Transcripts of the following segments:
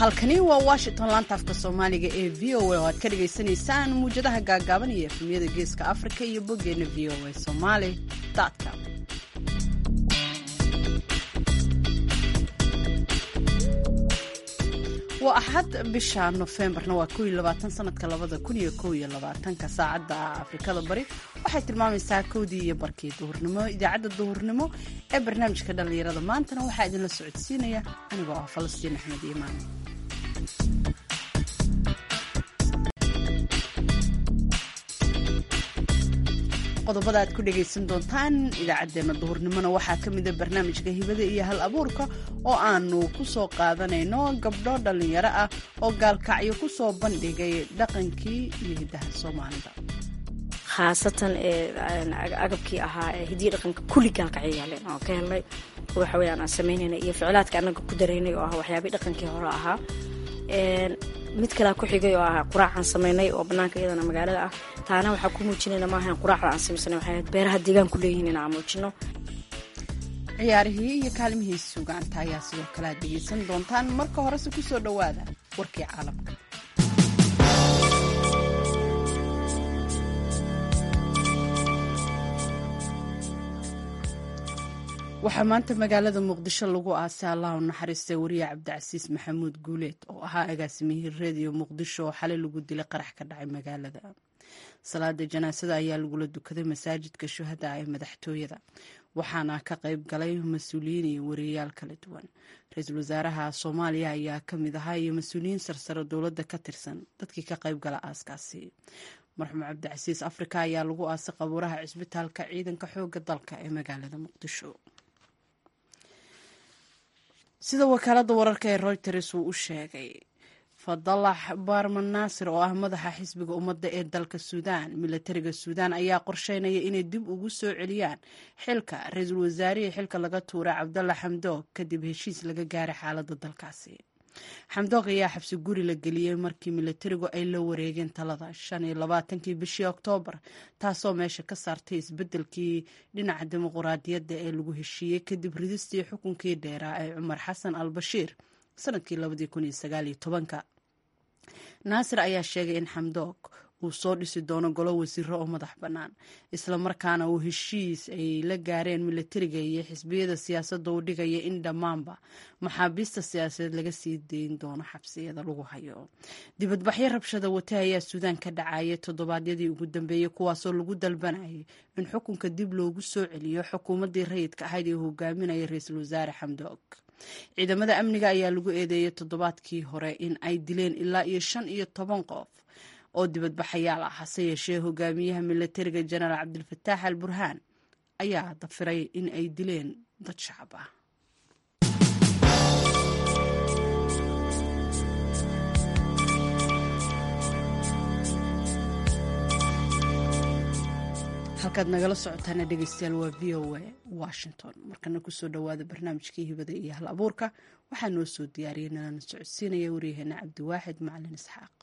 halkani waa washington laantaafka soomaaliga ee v o a oo aad ka dhagaysanaysaan muwjadaha gaagaaban iyo efemyada geeska afrika iyo boggeena v o a somaali com waa axad bisha nofembarna waa ko iyo labaatan sanadka labada kun iyo kow iyo labaatanka saacadda afrikada bari waxay tilmaamaysaa kowdii iyo barkii duhurnimo idaacadda duhurnimo ee barnaamijka dhallinyarada maantana waxaa idinla socodsiinaya anigoo ah falastiin axmed iimaan qodobada aad ku dhagaysan doontaan idaacaddeenna duhurnimona waxaa ka mida barnaamijka hibada iyo hal abuurka oo aanu ku soo qaadanayno gabdho dhallinyaro ah oo gaalkacyo ku soo bandhigay dhaqankii iyo hiddaha soomaalida khaasatan agabkii ahaa ee hidiya dhaqanka kulli gaalkacyo yaaleen oo ka helnay waxa weyaan aan samaynayna iyo ficlaadka annaga ku daraynay oo ah waxyaabay dhaqankii hore ahaa mid kalea ku xigay oo ah quraacaan samaynay oo banaanka iyadana magaalada ah taana waxaa ku muujinayna maahan quraacda aan samaysanay waxay ahayd beeraha deegaanku leeyihiin in aan muujino ciyaarihii iyo kaalimihii sugaanta ayaa sidoo kale aad dhegaysan doontaan marka horese ku soo dhowaada warkii caalamka waxaa maanta magaalada muqdisho lagu aasay allah u naxariistay wariye cabdicasiis maxamuud guuleed oo ahaa agaasimihii reediyo muqdisho oo xalay lagu dilay qarax ka dhacay magaalada salaada janaasada ayaa lagula dukaday masaajidka shuhada ee madaxtooyada waxaana ka qayb galay mas-uuliyiin iyo wariyayaal kala duwan ra-iisul wasaaraha soomaaliya ayaa ka mid ahaa iyo mas-uuliyiin sarsare dowladda ka tirsan dadkii ka qayb gala aaskaasi marxuum cabdicasiis afrika ayaa lagu aasay qabuuraha cisbitaalka ciidanka xooga dalka ee magaalada muqdisho sida wakaalada wararka ee reuters uu u sheegay fadalax baarman naasir oo ah madaxa xisbiga ummadda ee dalka suudaan milatariga suudaan ayaa qorsheynaya inay dib ugu soo celiyaan xilka ra-iisul wasaarihii xilka laga tuuray cabdalla xamdoog kadib heshiis laga gaaray xaaladda dalkaasi xamdoog ayaa xabsi guri la geliyey markii milatarigu ay la wareegeen talada shan iyo labaatankii bishii oktoobar taasoo meesha ka saartay isbeddelkii dhinaca dimuquraadiyadda ee lagu heshiiyey kadib ridistii xukunkii dheeraa ee cumar xasan al bashiir sanadkii labadii kun iyo sagaal iyo tobanka naasir ayaa sheegay in xamdoog uu soo dhisi doono golo wasiiro oo madax bannaan islamarkaana uu heshiis ay la gaareen milatariga iyo xisbiyada siyaasadda uu dhigaya in dhammaanba maxaabiista siyaasadeed laga sii dayn doono xabsiyada lagu hayo dibadbaxyo rabshada wate ayaa suudaan ka dhacayay toddobaadyadii ugu dambeeyey kuwaasoo lagu dalbanayay in xukunka dib loogu soo celiyo xukuumaddii rayidka ahayd ee hogaaminaya ra-iisul wasaare xamdoog ciidamada amniga ayaa lagu eedeeyay toddobaadkii hore in ay dileen ilaa iyo shan iyo toban qof oo dibadbaxayaal ah hase yeeshee hogaamiyaha milatariga jenaraal cabdilfataax al burhaan ayaa dafiray in ay dileen dad shacab ah halkaad nagala socotaana dhegeystayaal waa v o a washington markana kusoo dhowaada barnaamijkii hibada iyo hal abuurka waxaa noo soo diyaariyay nalana socodsiinaya waryaheena cabdiwaaxid macalin isxaaq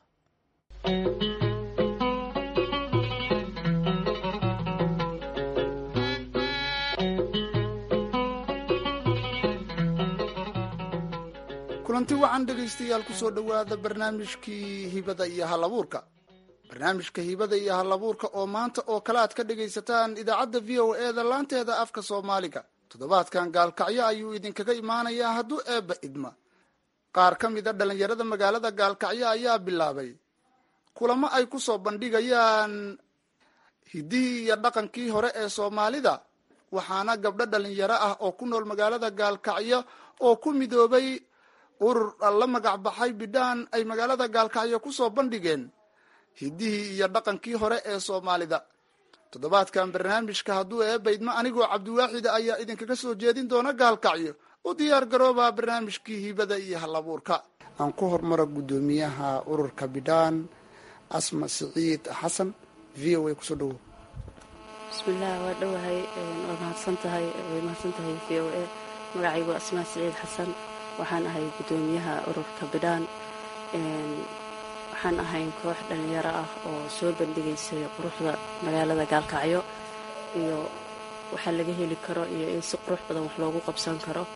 kulanti wacan dhegaystayaal kusoo dhowaada barnaamijkii hibada iyo hal abuurka barnaamijka hibada iyo hal abuurka oo maanta oo kale aad ka dhagaysataan idaacadda v o e da laanteeda afka soomaaliga toddobaadkan gaalkacyo ayuu idinkaga imaanayaa hadduu eebba idma qaar ka mida dhallinyarada magaalada gaalkacyo ayaa bilaabay kulamo ay ku soo bandhigayaan hiddihii iyo dhaqankii hore ee soomaalida waxaana gabdho dhallinyaro ah oo ku nool magaalada gaalkacyo oo ku midoobay urur la magac baxay bidhaan ay magaalada gaalkacyo ku soo bandhigeen hiddihii iyo dhaqankii hore ee soomaalida toddobaadkan barnaamijka hadduu eebaydma anigoo cabdiwaaxida ayaa idinkaga soo jeedin doona gaalkacyo u diyaar garoobaa barnaamijkii hibada iyo halabuurka aan ku hormaro guddoomiyaha ururka bidhaan asma siciid xasan v o a kusoo dhowo bismillaah waa dhowahay waa mahadsan tahay way mahadsan tahay v o a magacaygu asmaa siciid xasan waxaan ahay guddoomiyaha ururka bidhaan waxaan ahayn koox dhallinyaro ah oo soo bandhigaysay quruxda magaalada gaalkacyo iyo waxaa laga heli karo iyo in si qurux badan wax loogu qabsan karo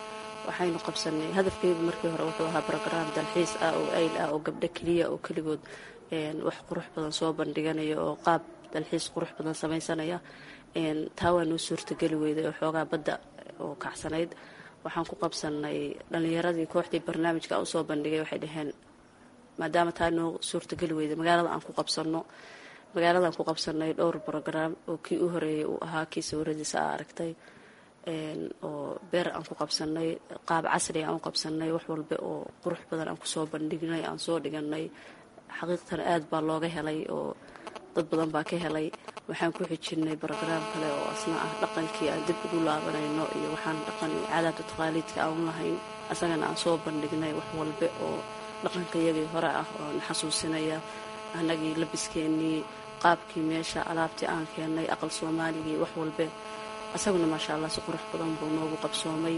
waxaynu qabsanay hadafkeygu markii hore wuxuu ahaa brograam dalxiis ah oo ayl ah oo gabdho keliya oo keligood wax qurux badan soo bandhiganaya oo qaab dalxiis qurux badan samaysanaya taa waa noo suurtageli weyday oo xoogaa badda oo kacsanayd waxaan ku qabsanay dhallinyaradii kooxdii barnaamijka usoo bandhigay waxay dhaheen maadaama taa noo suurtageli weyday magaalada aan ku qabsano magaaladaan ku qabsanay dhowr brograam oo kii u horeeyay uu ahaa kii sawiradiisa aa aragtay oo beer aan ku qabsanay qaab casri aan u qabsanay wax walba oo qurux badan aan kusoo bandhignay aan soo dhiganay xaqiiqtan aad baa looga helay oo dad badan baa ka helay waxaan ku xijinay brograam kale oo asna ah dhaqankii aan dib ugu laabanayno iyo waxaan dhaqan caadaadka taqaaliidka aan lahayn asagana aan soo bandhignay wax walba oo dhaqanka iyagii hore ah oo na xasuusinaya annagii labiskeenii qaabkii meesha alaabtii aan keennay aqal soomaaligii wax walbe asaguna maasha allah si qurux badan buu noogu qabsoomay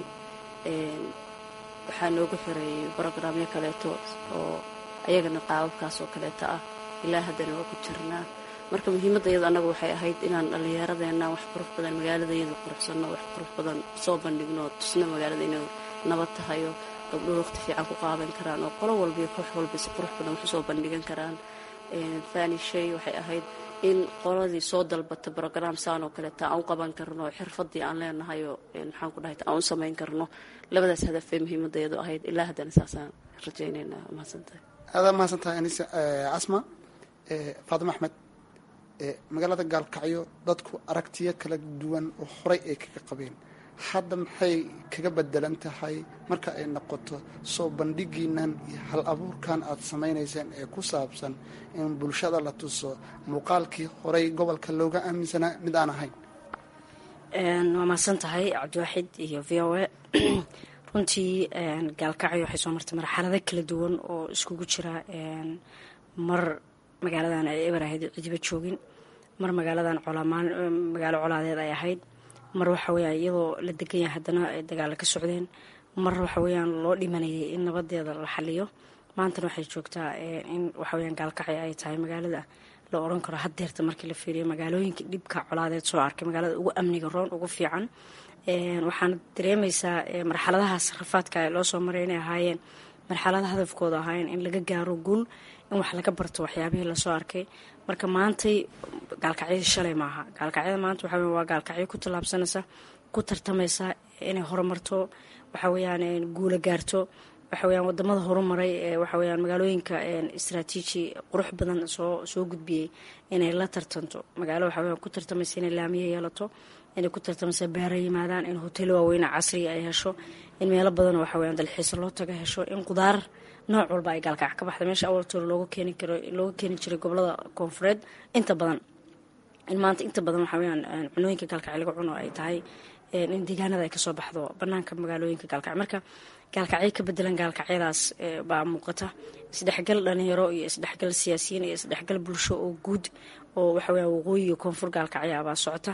waxaa noogu xiray brograamyo kaleeto oo ayagana qaababkaas oo kaleeto ah ilaa haddana waa ku jirnaa marka muhiimadda iyada annagu waxay ahayd inaan dhallinyaradeenna wax qurux badan magaaladayada quruxsanno wax qurux badan soo bandhigno tusna magaalada inay nabad tahayo gabdhuhu waqti fiican ku qaadan karaan oo qolo walba iyo koox walba si qurux badan wax usoo bandhigan karaan thani shay waxay ahayd in qoladii soo dalbata brograam saan oo kaleeta aan u qaban karno xirfadii aan leenahayoo maxaan ku dhahay aan u samayn karno labadaas hadaf bay muhiimadayadu ahayd ilaa haddana saasaan rajaynayna mahadsantahay aada mahadsantahay anisa casma faadimo axmed magaalada gaalkacyo dadku aragtiyo kala duwan oo horey ay kaga qabeen hadda maxay kaga bedelan tahay marka ay noqoto soo bandhigiinan iyo hal abuurkan aad samaynayseen ee ku saabsan in bulshada la tuso muuqaalkii horey gobolka looga aaminsanaa mid aan ahayn waa mahadsan tahay cabdiwaaxid iyo v o a runtii gaalkacyo waxay soo martay marxalado kala duwan oo iskugu jira mar magaaladan ay eber ahayd cidiba joogin mar magaaladan colaamaan magaalo colaadeed ay ahayd mar waxa weyaan iyadoo la degan yahay haddana ay dagaalo ka socdeen mar waxa weyaan loo dhimanayay in nabadeeda la xaliyo maantana waxay joogtaa in waxaweyaan gaalkacyo ay tahay magaalada la oran karo haddeerta markii la fiiriyo magaalooyinka dhibka colaadeed soo arkay magaalada ugu amniga roon ugu fiican waxaana dareemaysaa marxaladahaas rafaadka loo soo maray inay ahaayeen marxalada hadafkooda ahaayeen in laga gaaro guul in wax laga barto waxyaabihii lasoo arkay marka maantay gaalkacyadii shalay maaha gaalkacyada maanta waxa waa gaalkacyo ku tallaabsanaysa ku tartamaysa inay horumarto waxa weyaan guula gaarto waxa weyaan wadamada horumaray ee waxa weyaan magaalooyinka istraatiiji qurux badan soo soo gudbiyey inay la tartanto magaalo waxa weyan ku tartamaysa inay laamiye yeelato inay ku tartamaysa beera yimaadaan in hotelo waaweyne casriga ay hesho in meelo badan waxa weyaan dalxiisa loo taga hesho in qudaar nooc walba ay gaalkac ka baxda meesha awaltooda looga keeni karo looga keeni jiray gobolada koonfureed inta badan in maanta inta badan waxa weyaan cunooyinka gaalkac laga cuno ay tahay in deegaanada ay kasoo baxdo banaanka magaalooyinka gaalkac marka gaalkacyo ka bedelan gaalkacyadaas baa muuqata isdhexgal dhalinyaro iyo isdhexgal siyaasiyiin iyo isdhexgal bulsho oo guud oo waxaweya waqooyi iyo koonfur gaalkacya baa socota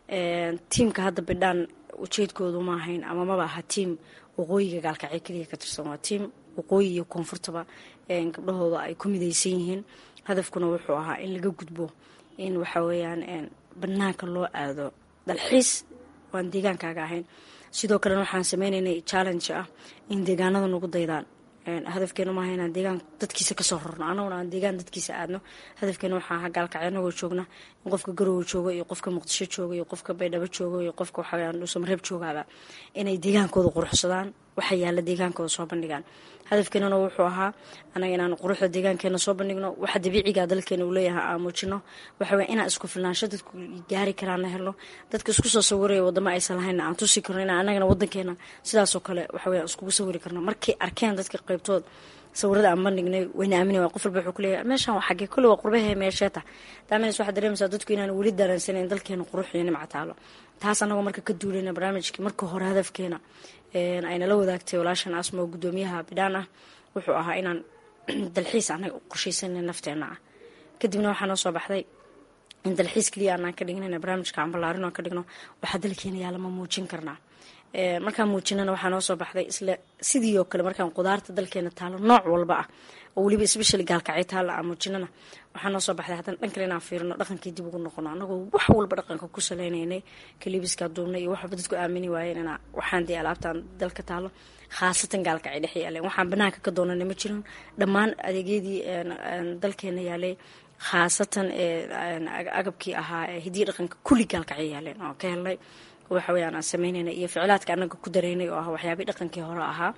tiimka hadda bidhaan ujeedkoodu ma ahayn ama maba aha tiim waqooyiga gaalkacyo keliya ka tirsan waa tiim waqooyi iyo koonfurtaba gabdhahooda ay ku midaysan yihiin hadafkuna wuxuu ahaa in laga gudbo in waxa weeyaan banaanka loo aado dalxiis waan deegaankaaga ahayn sidoo kalena waxaan sameynaynay challenge ah in deegaanada nagu daydaan hadafkeenu maaha inaan deegaan dadkiisa kasoo rorno anaguna aan deegaan dadkiisa aadno hadafkeenu waxaa aha gaalkacyo anagoo joogna in qofka garowe joogo iyo qofka muqdisho jooga iyo qofka baydhabo joogo iyo qofka waxaweyaan dhuusamareeb joogaaba inay deegaankooda quruxsadaan waxa yaalla deegaankooda soo bandhigaan hadafkeenuna wuxuu ahaa anaga inaan quruxda deegaankeena soo bandhigno waxa dabiiciga dalkeena uu leeyahay aan muujino waxaweya inaan isku filnaansho dadku gaari karaan la helno dadka isku soo sawiraya wadamo aysan lahaynna aan tusi karno inaan anagana wadankeena sidaasoo kale waxaweya iskugu sawiri karno markay arkeen dadka qaybtood sawirada aan bandhignay wayna aamini waa qof walba wuxuu kuleeyahay meeshaan waa xagee kolle waa qurbahe meesheeta daamenes waxaa dareemaysaa dadku inaan weli dareensaneyn dalkeena qurux iyo nimca taalo taas anagoo marka ka duulayna barnaamijkii marka hore hadafkeena aynala wadaagtay walaashan asma oo guddoomiyaha bidhaan ah wuxuu ahaa inaan dalxiis anaga u qorshaysanay nafteena ah kadibna waxaa noo soo baxday in dalxiis keliya aanaan ka dhignayna barnaamijka aan ballaarin oo ka dhigno waxaa dalkeena yaa lama muujin karnaa markaan muujinana waxaa noo soo baxday isla sidii oo kale markaan qudaarta dalkeena taalo nooc walba ah oo weliba especially gaalkacyo taalla aan muujinana waxaa noo soo baxday haddana dhan kale inaan fiirino dhaqankii dib ugu noqono anagoo wax walba dhaqanka ku saleynaynay kalibiska duubnay iyo wax walba dadku aamini waayeen inaa waxaan dee alaabtaan dalka taalo khaasatan gaalkacyo dhex yaaleen waxaan banaanka ka doonana ma jirin dhammaan adeegyadii dalkeena yaalay khaasatan agabkii ahaa hidiya dhaqanka kulli gaalkacyo yaaleen oo ka helnay waxa weyaan aan sameynayna iyo ficlaadka anaga ku dareynay oo ah waxyaabii dhaqankii hore ahaa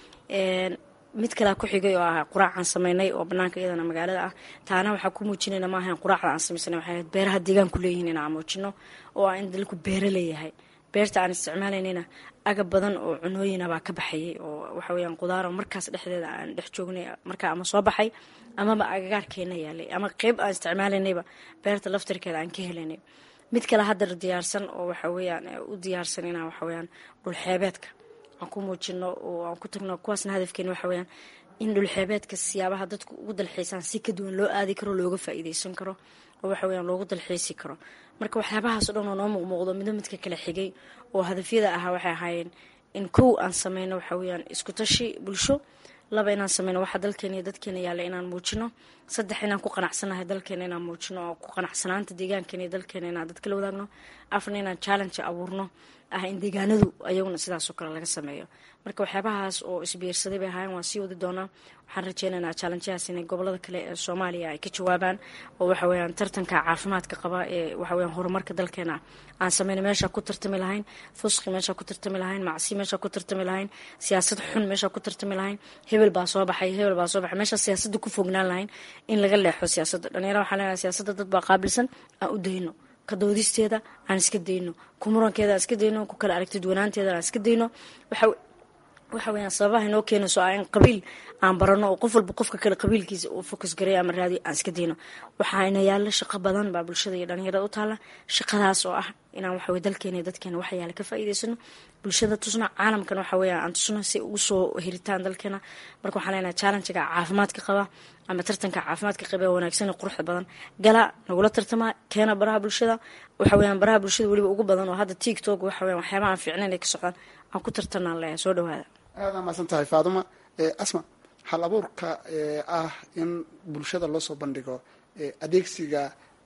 mid kalea ku xigay oo ah quraacaan sameynay oo banaanka iyadana magaalada ah taana waxaa ku muujinayna maahan quraacda aan sameysana waxay ahayd beeraha deegaanku leeyihiin inaan muujino oo ah in dalku beero leeyahay beerta aan isticmaalaynayna agab badan oo cunooyina baa ka baxayay oo waxa weyaan qudaaro markaas dhexdeeda aan dhex joognay markaa ama soo baxay amaba agagaarkeena yaalay ama qeyb aan isticmaalaynayba beerta laftarkeeda aan ka helaynay mid kale haddar diyaarsan oo waxa weyaan u diyaarsan inaan waxaweyaan dhulxeebeedka aan ku muujino oo aan ku tagno kuwaasna hadafkeena waxa weyaan in dhulxeebeedka siyaabaha dadku ugu dalxiisaan si ka duwan loo aadi karo looga faa'iideysan karo oo waxa weyaan loogu dalxiisi karo marka waxyaabahaas o dhan oo noo muuqmuuqdo midba midka kala xigay oo hadafyada ahaa waxay ahaayeen in kow aan sameyno waxa weyaan isku tashi bulsho laba inaan sameyno waxa dalkeena iyo dadkeena yaalla inaan muujino saddex inaan ku qanacsanahay dalkeena inaan muujino oo ku qanacsanaanta deegaankeena iyo dalkeena inaan dadka la wadaagno afna inaan challenge abuurno ah in deegaanadu ayaguna sidaasoo kale laga sameeyo marka waxyaabahaas oo isbiirsaday bay ahaayeen waan sii wadi doonaa waxaan rajeynaynaa challengeyaas inay gobolada kale ee soomaaliya ay ka jawaabaan oo waxa weyaan tartanka caafimaadka qaba ee waxaweyaan horumarka dalkeena aan sameyna meeshaa ku tartami lahayn fusqi meeshaa ku tartami lahayn macsi meeshaa ku tartami lahayn siyaasad xun meeshaa ku tartami lahayn hebel baa soo baxay hebel baa soo baxay meeshaa siyaasadda ku fognaan lahayn in laga leexo siyaasadda dhalinyara waxaan leenahay siyaasadda dad baa qaabilsan aan u dayno ka doodisteeda aan iska dayno ku murankeeda aan iska dayno ku kala aragtid wanaanteeda aan iska dayno waxa waxa weyaan sababaha inoo keenayso ah in qabiil aan barano oo qof walba qofka kale qabiilkiisa uu fokus gareeyo ama raadiyo aan iska dayno waxaana yaalla shaqo badan baa bulshada iyo dhalinyarada u taalla shaqadaas oo ah inaan waxawey dalkeena iyo dadkeena waxa yaala ka faa'iideysano bulshada tusno caalamkan waxa weya aan tusno si ugu soo heritaan dalkeena marka waxaan leenahay challengiga caafimaadka qaba ama tartanka caafimaadka qaba ee wanaagsan ee quruxda badan gala nagula tartamaa keena baraha bulshada waxa weyaan baraha bulshada weliba ugu badan oo hadda tiktok waxa weyan waxyaabaha aan fiicnayn ay ka socdaan aan ku tartanaan leeyahay soo dhawaada aada mahadsan tahay faaduma asma hal abuurka ah in bulshada loo soo bandhigo adeegsiga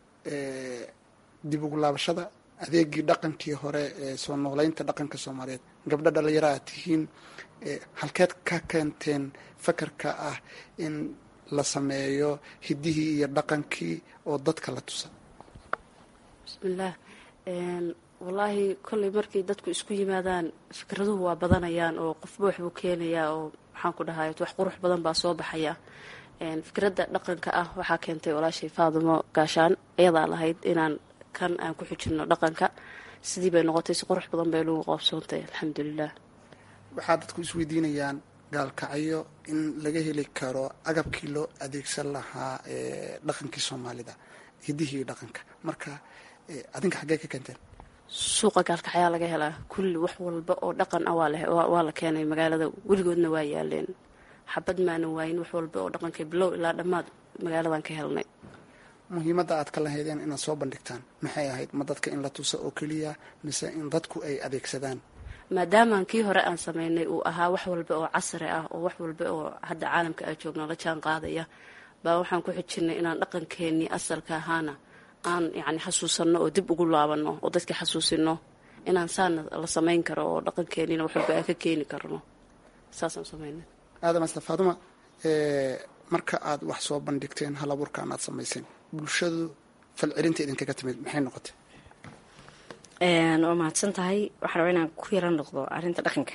dib ugu laabashada adeegii dhaqankii hore ee soo noolaynta dhaqanka soomaaliyeed gabdho dhalinyaro aad tihiin halkeed ka keenteen fakarka ah in la sameeyo hidihii iyo dhaqankii oo dadka la tusa bismillaah wallaahi kolley markii dadku isku yimaadaan fikraduhu waa badanayaan oo qofba waxbuu keenayaa oo maxaan ku dhahay wax qurux badan baa soo baxaya fikradda dhaqanka ah waxaa keentay walaashay faadumo gaashaan iyadaa lahayd inaan kan aan ku xujino dhaqanka sidii bay noqotay si qurux badan bay lagu qoobsoontay alxamdulilah waxaa dadku isweydiinayaan gaalkacyo in laga heli karo agabkii loo adeegsan lahaa dhaqankii soomaalida hidihii dhaqanka marka adinka xaggee ka keenteen suuqa gaalkacyaa laga helaa kulli wax walba oo dhaqan ah waa la keenay magaalada weligoodna waa yaaleen xabad maanan waayin wax walba oo dhaqankay bilow ilaa dhammaad magaaladan ka helnay muhiimadda aad ka lahaydeen inaad soo bandhigtaan maxay ahayd ma dadka in la tuso oo keliya mise in dadku ay adeegsadaan maadaamaan kii hore aan sameynay uu ahaa wax walba oo casri ah oo wax walba oo hadda caalamka aa joogno la jaan qaadaya baa waxaan ku xijinay inaan dhaqankeenii asalka ahaana aan yani xasuusanno oo dib ugu laabano oo dadka xasuusino inaan saana la samayn karo oo dhaqankeenina wax walba aan ka keeni karno saasaan sameynay aadam asta faaduma marka aad wax soo bandhigteen hal abuurkaan aad samayseen bulshadu falcelinta idinkaga timid maxay noqotay waa mahadsan tahay waxaan rabaa inaan ku yaran noqdo arrinta dhaqanka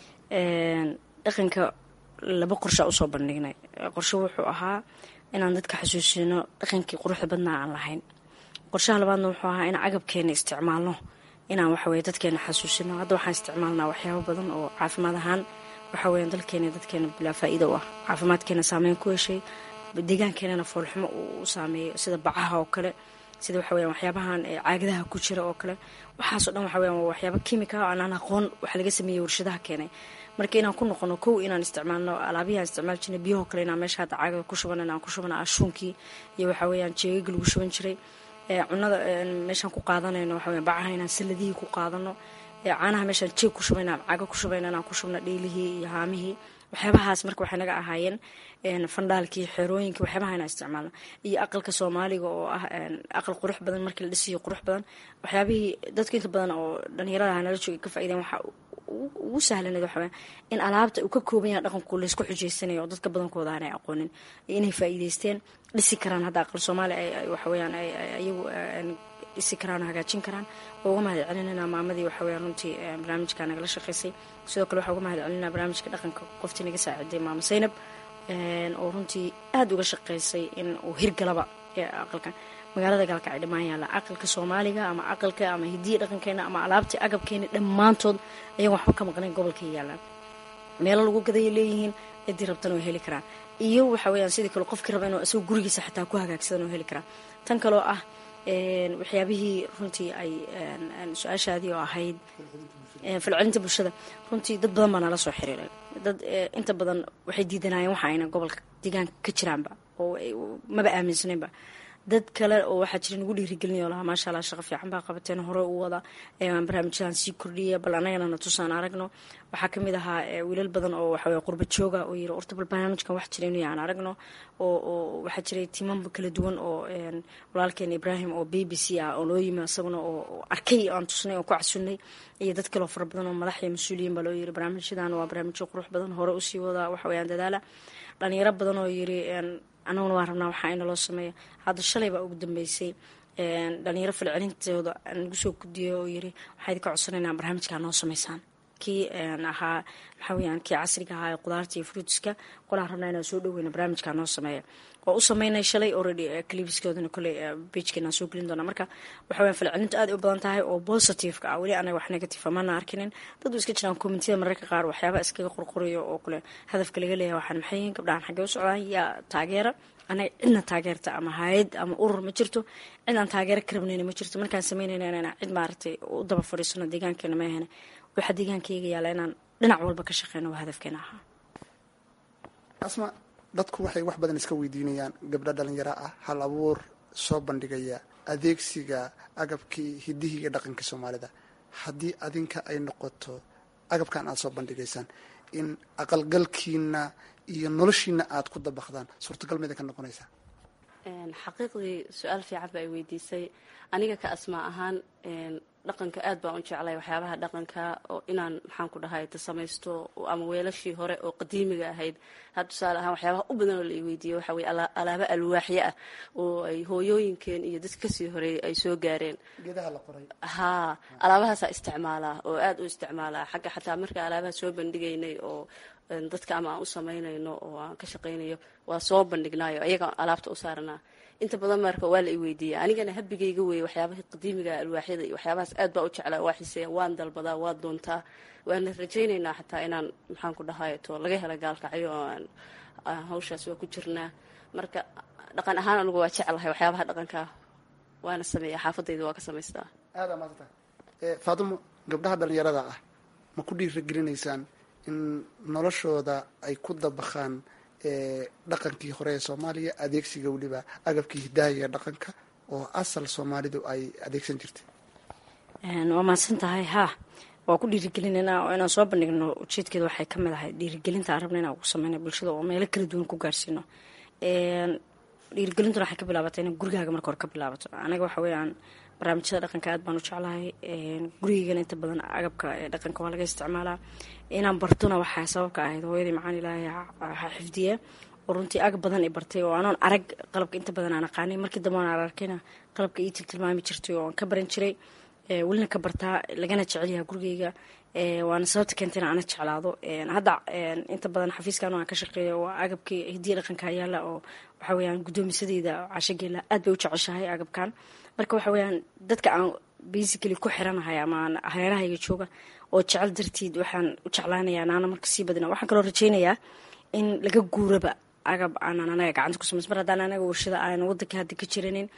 dhaqanka laba qorshaa usoo bandhignay qorshe wuxuu ahaa inaan dadka xasuusino dhaqankii quruxda badnaa aan lahayn qorshaha labaadna wuxuu ahaa in agabkeena isticmaalno inaan waxaweye dadkeena xasuusino hadda waxaan isticmaalnaa waxyaabo badan oo caafimaad ahaan waxaweya dalkeena dadkeena bilaa faa-iida u ah caafimaadkeena saameyn ku heshay deegaankeenana foolxumo uu saameeyo sida bacaha oo kale sida waxaweya waxyaabahan caagadaha ku jira oo kale waxaasoo dhan waxaweya waa waxyaaba kimika o aanaan aqoon wax laga sameeyey warshadaha keenay marka inaan ku noqono kow inaan isticmaalno alaabihii aan isticmaal jirnay biyahoo kale inaan meesha hadda caagada ku shuban inaan ku shubana ashuunkii iyo waxaweyaan jeegagi lagu shuban jiray cunada meeshaan ku qaadanayno waxaweya bacaha inaan saladihii ku qaadano caanaha meeshaan jeeg ku shubayna cago ku shubayna inaan ku shubna dhiilihii iyo haamihii waxyaabahaas marka waxay naga ahaayeen fandhaalkii xerooyinkii waxyaabaha inaan isticmaalna iyo aqalka soomaaliga oo ah aqal qurux badan markii la dhisiyo qurux badan waxyaabihii dadka inta badan oo dhalinyarada nala jooga ka faaideen waxa ugu sahlaneed waxa in alaabta uu ka kooban yaha dhaqanku laysku xujeysanayo oo dadka badankooda aanay aqoonin inay faa'iideysteen dhisi karaan hadda aqal soomaali waxaweyaan ayagu dhisi karaan hagaajin karaan oo uga mahad celinayna maamadii waxaweyaan runtii barnaamijka nagala shaqeysay sidoo kale waxaa uga mahad celinaa barnaamijka dhaqanka qoftii naga saaciday maama saynab oo runtii aada uga shaqeysay in uu hirgalaba aqalkan magaalada gaalkacay dhammaan yaalla aqalka soomaaliga ama aqalka ama hidiya dhaqankeena ama alaabtii agabkeena dhammaantood ayagoon waxba ka maqnayn gobolkay yaallaan meelo lagu gadaya leeyihiin ciddii rabtan oo heli karaan iyo waxa weyaan sidii kale qofkii raba inuu isagoo gurigiisa xataa ku hagaagsadan oo heli karaa tan kaloo ah waxyaabihii runtii ay su-aashaadii oo ahayd falcelinta bulshada runtii dad badan baa nala soo xiriiray dad inta badan waxay diidanayeen waxa ayna gobolka deegaanka ka jiraanba oo maba aaminsaneynba dad kale oo waxaa jira nagu dhiirigelinay oo lahaa maasha allah shaqo fiican baa qabateen hore u wada barnaamijyadan sii kordhiya bal annagana na tusaan aragno waxaa kamid ahaa wiilal badan oo waxawey qurba jooga oo yiri orta bal barnaamijkan wax jira inuu aan aragno oo waxaa jiray tiimamba kala duwan oo walaalkeen ibraahim oo b b c ah oo loo yimi isaguna oo arkay aan tusnay oo ku casunay iyo dad kaleo fara badan oo madax iyo mas-uuliyiin baa loo yiri barnaamijyadan waa barnaamijyo qurux badan hore usii wada waxaweyaan dadaala dhalinyaro badan oo yiri anaguna waan rabnaa waxaa ina loo sameeya hadda shalay baa ugu dambeysay dhalinyaro falcelintooda nagu soo gudiyay oo yiri waxaa idinka codsanaynaa barnaamijkaa noo sameysaan kii ahaa maxaa weyaan kii casriga ahaa ee qudaarta iyo fruitiska qolaan rabnaa inaan soo dhoweyna barnaamijkaa noo sameeya oo u sameynay shalay already clibskoodana kolley bejkeenaan soo gelin doonaa marka waxa weyan falcelintu aad u badan tahay oo positiveka ah weli anaga wax negative mana arkinin dad u iska jiraan commitida mararka qaar waxyaaba iskaga qorqorayo oo kale hadafka laga leeyahay waxaan maxay yihiin gabdhahan xaggee u socdaan yaa taageera anaga cidna taageerta ama hay-ad ama urur ma jirto cid aan taageero ka rabnayna ma jirto markaan sameynayna inaan cid maaragtay u daba fadhiisano deegaankeena ma ahena waxaa deegaankayga yaalla inaan dhinac walba ka shaqeyno waa hadafkeena ahaa asma dadku waxay wax badan iska weydiinayaan gabdho dhalinyaro ah hal abuur soo bandhigaya adeegsiga agabkii hidihii iyo dhaqankii soomaalida haddii adinka ay noqoto agabkan aada soo bandhigaysaan in aqalgalkiina iyo noloshiina aada ku dabaqdaan suurtagal mida ka noqonaysaa xaqiiqdii su-aal fiican ba ay weydiisay aniga ka asmaa ahaan dhaqanka aad baan u jeclay waxyaabaha dhaqanka oo inaan maxaan ku dhahay ta samaysto ama weelashii hore oo qadiimiga ahayd had tusaale ahaan waxyaabaha u badan oo la i weydiiyey waxa weye alaabo alwaaxyo ah oo ay hooyooyinkeen iyo dadka kasii horeeyay ay soo gaareen haa alaabahaasaa isticmaalaa oo aad u isticmaalaa xagga xataa marka alaabaha soo bandhigaynay oo dadka ama aan u samaynayno oo aan ka shaqaynayo waa soo bandhignaayo ayaga alaabta u saaranaa inta badan marka waa la i weydiiya anigana habigayga weeye waxyaabaha qadiimiga alwaaxyada iyo waxyaabahaas aad baa u jeclaa waa xiseeya waan dalbadaa waa doontaa waana rajaynaynaa xataa inaan maxaan ku dhahay to laga hela gaalkacyo oo aan hawshaas waa ku jirnaa marka dhaqan ahaan anigu waa jeclahay waxyaabaha dhaqanka waana sameeya xaafadayda waa ka samaystaa aada maasanta faatimo gabdhaha dhalinyarada ah ma ku dhiiragelinaysaan in noloshooda ay ku dabaqaan dhaqankii hore ee soomaaliya adeegsiga weliba agabkii hidaaya dhaqanka oo asal soomaalidu ay adeegsan jirtay waa mahadsan tahay haa waa ku dhiirigelinayna oo inaan soo bandhigno ujeedkeeda waxay ka mid ahay dhiirigelinta aan rabna inaan ugu sameyna bulshada oo meelo kala duwan ku gaarsiino dhiirigelintuna waxay ka bilaabatay ina gurigaaga marka hore ka bilaabato anaga waxa weeyaan barnaamijyada dhaqanka aad baan u jeclahay gurigeygana inta badan agabka dhaqanka waa laga isticmaalaa inaan bartona waxaa sababka ahayd hooyadii macaan ilaahay ha xifdiye oo runtii agab badan i bartay oo anoon arag qalabka inta badan aan aqaanay markii dambe aan arkayna qalabka ii tiltilmaami jirtay oo aan ka baran jiray welina ka bartaa lagana jecelyaha gurigeyga waana sababta keentayna ana jeclaado hadda inta badan xafiiskan aan ka shaqeeya waa agabkii hidiya dhaqanka yaala oo waxa weyaan guddoomisadeyda cashageela aad bay u jeceshahay agabkan marka waxa weyaan dadka aan basically ku xiranahay ama hareerahayga jooga oo jecel dartiid waxaan u jeclaanayaa naana marka sii badina waxaan kaloo rajaynayaa in laga guuraba agab aanan anaga gacanta ku samays mar haddaan anaga warshada aan wadanka hadda ka jiranin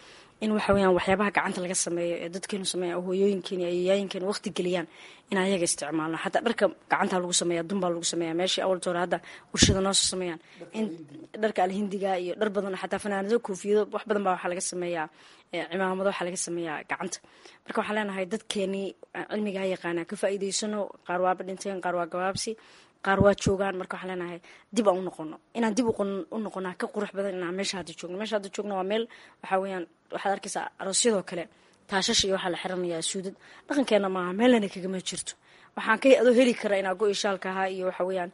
in waxa weyaan waxyaabaha gacanta laga sameeyo ee dadkeenu sameeya hooyooyinkeena ayayaayinkeen waqti geliyaan in ayaga isticmaalno xataa dharka gacanta lagu sameeya dunbaa lagu sameeya meeshii awalta hore hadda warshada noosoo sameeyaan in dharka alhindiga iyo dhar badan xataa fanaanado koofiyado wax badan baa waxaa laga sameeyaa cimaamado waxaa laga sameeyaa gacanta marka waxaan leenahay dadkeenii cilmigaa yaqaanaa ka faa'iidaysano qaar waaba dhinteen qaar waa gabaabsi qaar waa joogaan marka waxaan leenahay dib aan u noqono inaan dib u noqonaa ka qurux badan inaan meesha hadda joogno meesha hadda joogno waa meel waxaa weeyaan waxaad arkaysaa aroosyadoo kale taashash iyo waxaa la xiranayaa suudad dhaqankeena maaha meelana kagama jirto waxaan ka adoo heli karaa inaa go-i shaalka ahaa iyo waxa weeyaan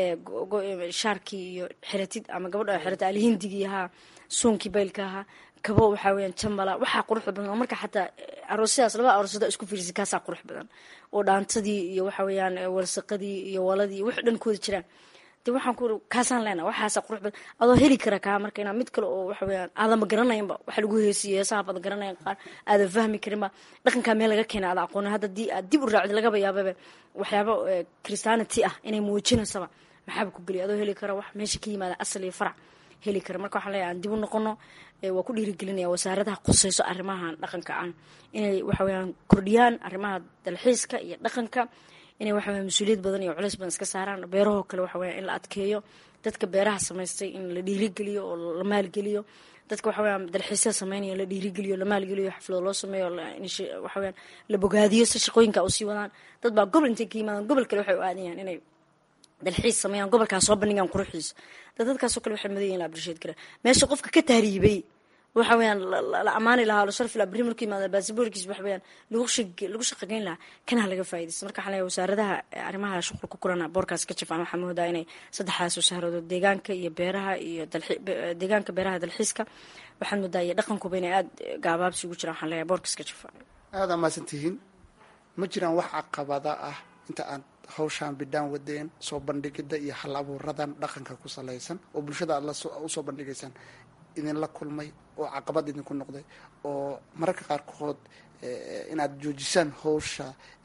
shaarkii iyo xiratid ama gabadha xirata alhindigii ahaa suunkii baylka ahaa kabo waxaa weyaan jambala waxaa quruxda badan oo marka xataa aroosyadaas labada aroosyada isku fiirisa kaasaa qurux badan oo dhaantadii iyo waxa weeyaan walsaqadii iyo waladii wax dhan kooda jiraan de waxaan ku kaasaan leena waxaasa qurux badan adoo heli kara kaa marka inaa mid kale oo waxa weyaan aadama garanaynba waxa lagu heesiyo heesaha badan garanayan qaar aadan fahmi karinba dhaqankaa meel laga keena aada aqoona hadda dii aad dib u raacdi lagaba yaababa waxyaaba christianity ah inay muujinaysaba maxaaba ku geliya adoo heli kara wax meesha ka yimaada asal iyo farac heli kara marka waxaan leeyahay aan dib u noqono waa ku dhiirigelinaya wasaaradaha quseyso arrimahan dhaqanka aan inay waxa weyaan kordhiyaan arrimaha dalxiiska iyo dhaqanka inay waxa weya mas-uuliyad badan iyo culeys badan iska saaraan beerahoo kale waxa weya in la adkeeyo dadka beeraha samaystay in la dhiirigeliyo oo la maalgeliyo dadka waxa weya dalxiisyada sameynaya la dhiirigeliyo la maalgeliyo xaflado loo sameeyo waxa weyan la bogaadiyo si shaqooyinka usii wadaan dad baa gobol intay ka yimaadaan gobol kale waxay u aadayaan inay dalxiis sameeyaan gobolkaas soo bandhigaan quruxdiisa dad dadkaasoo kale waxay mudan yihin la abrisheed kara meesha qofka ka tahriibay waxa weyaan la ammaani lahaa la sharfi lahaa berri markuu yimaada baasiboorkiis waxa weyaan lagu shaqageyn lahaa kana laga faa'iidaysta marka waxaan leeyahay wasaaradaha arrimaha shuqul ku kulana boorkaas ka jafaan waxaa moodaa inay saddexdaas wasaaradood deegaanka iyo beeraha iyo deegaanka beeraha dalxiiska waxaad moodaa iyo dhaqankuba inay aada gaabaabsi ugu jiraan waxaan leeyahay boorkaas ka jafaan aada mahadsantihiin ma jiraan wax caqabada ah inta aad hawshaan bidhaan wadeen soo bandhigida iyo hal abuuradan dhaqanka ku salaysan oo bulshada aad usoo bandhigaysaan idinla kulmay oo caqabad idinku noqday oo mararka qaarkood inaad joojisaan hawsha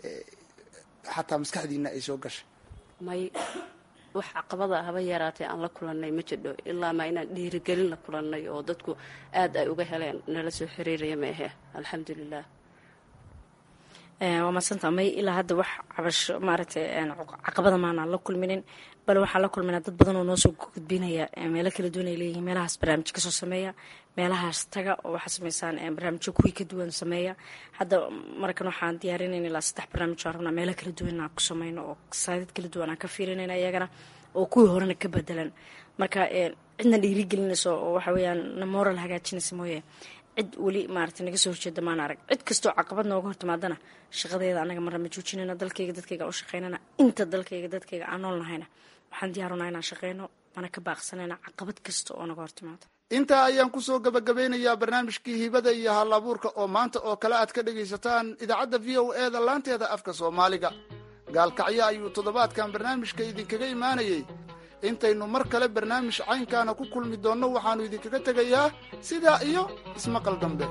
xataa maskaxdiina ay soo gashay may wax caqabada haba yaraatee aan la kulannay ma jidho ilaa maa inaan dhiirigelin la kulannay oo dadku aada ay uga heleen nala soo xiriiraya ma ahe alxamdulilah waa madsanta may ilaa hadda wax cabasho maaragtay caqabada maanaan la kulminin bal waxaan la kulminaa dad badan oo noo soo gudbinaya meelo kala duwan ay leeyihiin meelahaas barnaamij kasoo sameeya meelahaas taga oo waxaa sameysaan barnaamijyo kuwii ka duwan sameeya hadda markan waxaan diyaarinayn ilaa saddex barnaamij aan rabnaa meelo kala duwan aan ku sameyno oo saadid kala duwan aan ka fiirinayna iyagana oo kuwii horena ka bedelan marka cidna dhiirigelinayso oo waxa weeyaan na moral hagaajinaysa mooye cid weli maarata naga soo horjeeda maan arag cid kastoo caqabad nooga hortimaadana shaqadeeda anaga marna ma joojinayna dalkayga dadkayga u shaqeynana inta dalkayga dadkayga aan nool nahayna waxaan diyaarunaa inaan shaqeyno mana ka baaqsanayna caqabad kasta oo naga hortimaado intaa ayaan kusoo gabagabeynayaa barnaamijkii hibada iyo hal abuurka oo maanta oo kale aad ka dhagaysataan idaacadda v o e da laanteeda afka soomaaliga gaalkacyo ayuu toddobaadkan barnaamijka idinkaga imaanayey intaynu mar kale barnaamij caynkaana ku kulmi doonno waxaannu idinkaga tegayaa sidaa iyo ismaqal dambe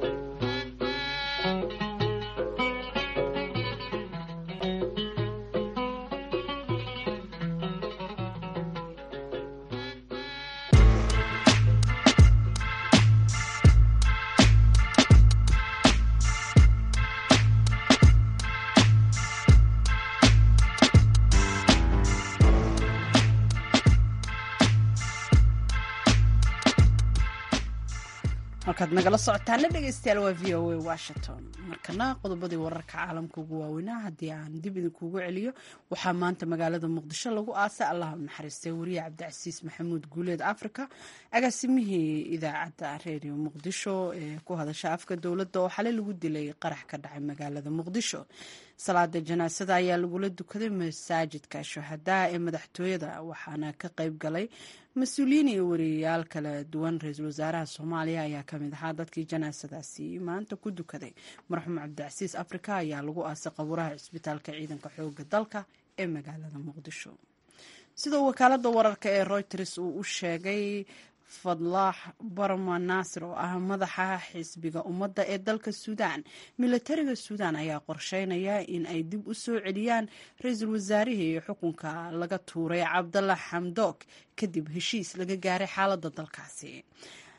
markaad nagala socotaana dhegeystayaal waa v o a washington markana qodobadii wararka caalamka ugu waaweynaa haddii aan dib idinkugu celiyo waxaa maanta magaalada muqdisho lagu aasay allah u naxariistay wariye cabdicasiis maxamuud guuleed africa agaasimihii idaacadda redio muqdisho ee ku hadasha afka dowladda oo xalay lagu dilay qarax ka dhacay magaalada muqdisho salaada janaasada ayaa lagula dukaday masaajidka shuhadaa ee madaxtooyada waxaana ka qayb galay mas-uuliyiin iyo wariyayaal kala duwan ra-iisul wasaaraha soomaaliya ayaa kamid ahaa dadkii janaasadaasi maanta ku dukaday marxuum cabdicasiis africa ayaa lagu aasay qabuuraha cisbitaalka ciidanka xooga dalka ee magaalada muqdisho sidoo wakaalada wararka ee reuters uu u sheegay fadlaax barma naasir oo ah madaxa xisbiga ummadda ee dalka suudaan milatariga suudaan ayaa qorsheynaya in ay dib u soo celiyaan ra-iisul wasaarihii xukunka laga tuuray cabdalla xamdoog kadib heshiis laga gaaray xaaladda dalkaasi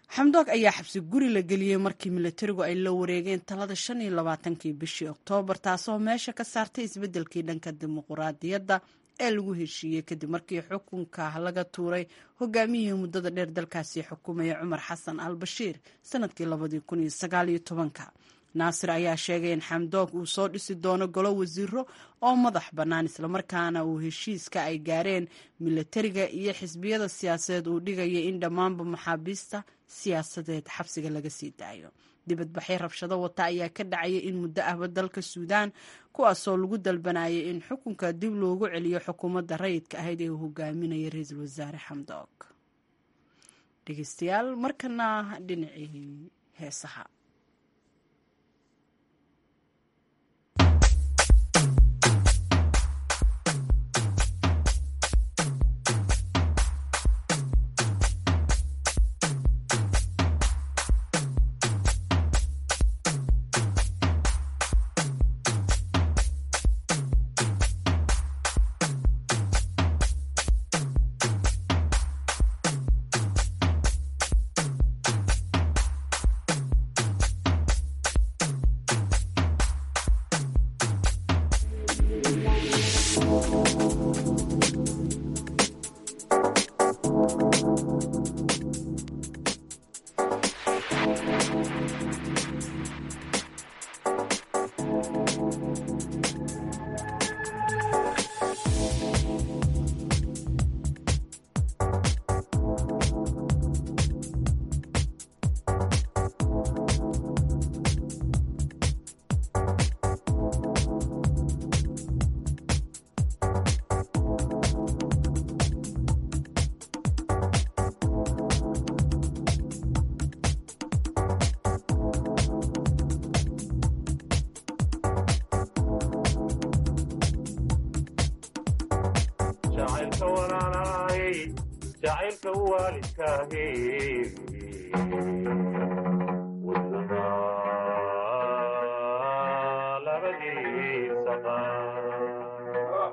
xamdoog ayaa xabsi guri la geliyey markii milatarigu ay la wareegeen talada shan iyo labaatankii bishii oktoobar taasoo meesha ka saartay isbeddelkii dhanka dimuquraadiyadda ee lagu heshiiyey kadib markii xukunka laga tuuray hogaamiyihii muddada dheer dalkaasi xukumaya cumar xasan al bashiir sanadkii labadii kun iyo sagaal iyo tobanka naasir ayaa sheegay in xamdoog uu soo dhisi doono golo wasiiro oo madax bannaan islamarkaana uu heshiiska ay gaareen milatariga iyo xisbiyada siyaasadeed uu dhigaya in dhammaanba maxaabiista siyaasadeed xabsiga laga sii daayo dibadbaxyo rabshado wata ayaa ka dhacaya in muddo ahba dalka suudaan kuwaasoo lagu dalbanayay in xukunka dib loogu celiyo xukuumadda rayidka ahayd ee uu hogaaminaya ra-iisul wasaare xamdoog dhegeystayaal markana dhinacii heesaha jacaylka waalidkaahi wadnaha labadiisa qaar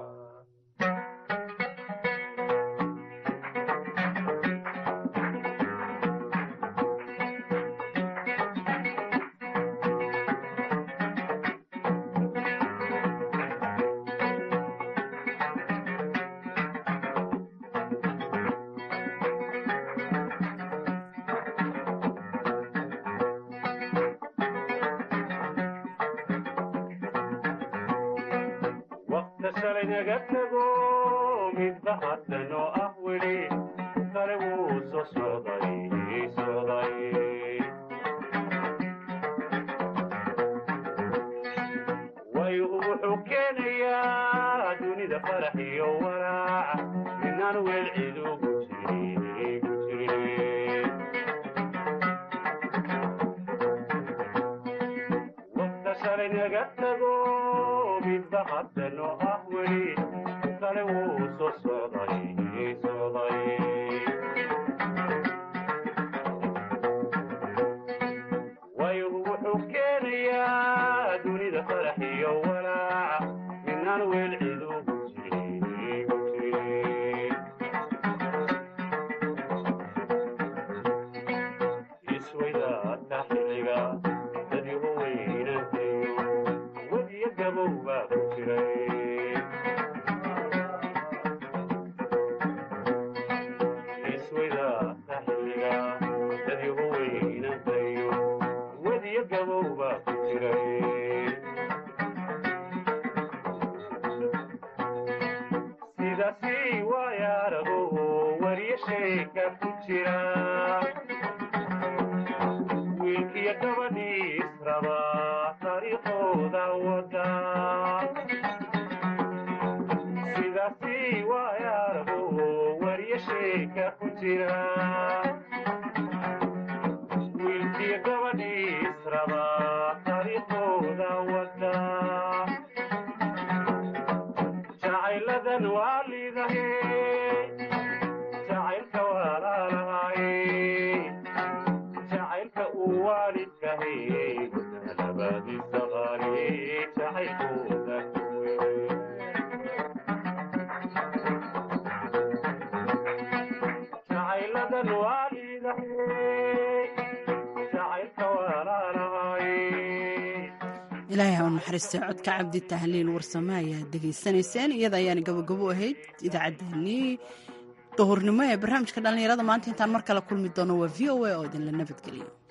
waqta shalay naga tago midba haddan oo ah weli kale wuu soo socday socday waygu wuxuu keenayaa dunida farax iyo walaac minaan weel cid ugu jirin ku jirin waqta shalay naga tago midba haddan oo ah weli kale wuu soo socday socday waygu wuxuu keenayaa dunida farax iyo walaac minaan weel cid ugu jirin ku jirin isweydaadka xilliga dad igu weynantayo wadiyo gabow baa ku jiray isweydaadka xilliga dad igu weynantayo wadiyo gabow baa ku jiray sidaasi waayaarago wariyo sheeka ku jira wiilkiyo gabadhii israba taariikhooda wada sidaasi waayaarago wariyo sheeka ku jira wiilkiyo gabadhii israba taariikhooda wada jacayladan waa liidahe jacaylka walaalahay jacaylka uu waalidkahay labadiisa qaali jacaylkooda kuwey jacayladan waa liidahay ilaahay ha u naxariistay codka cabdi tahliil warsame ayaad degaysanayseen iyada ayaana gabogabo ahayd idaacaddeenii duhurnimo ee barnaamijka dhallinyarada maanta intaan mar kale kulmi doono waa v o a oo idinla nabadgeliyo